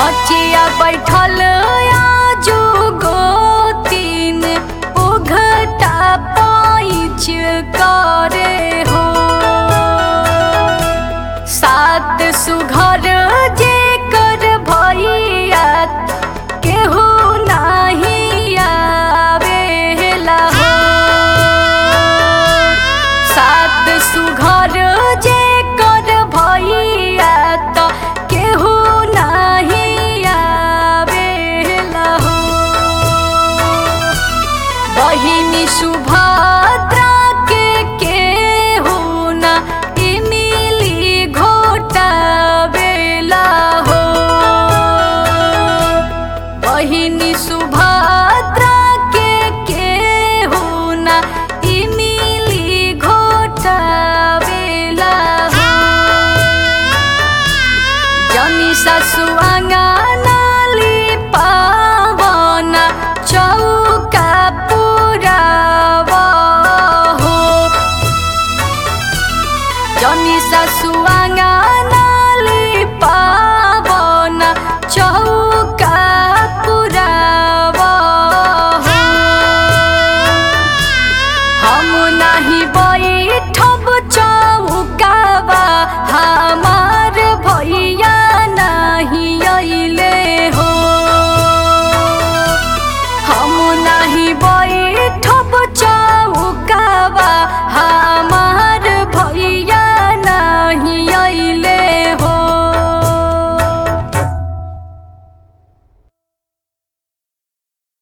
बचिया बैठल आजू गोतीन उघटा पाइच करे हो सात सुघर जे कर भैया केहू नाही आवेला हो सात सुघर जे कर भैया त केहू नाही आवेला हो बहिनी सुभद्रा के केहू ना इमिली घोटावेला हो बहिनी सुभद्रा के केहू ना इमिली घोटावेला हो जनी ससुआंगा नाली पावना चौका पुरावा हो जनी ससुआंगा नाली पावना चौका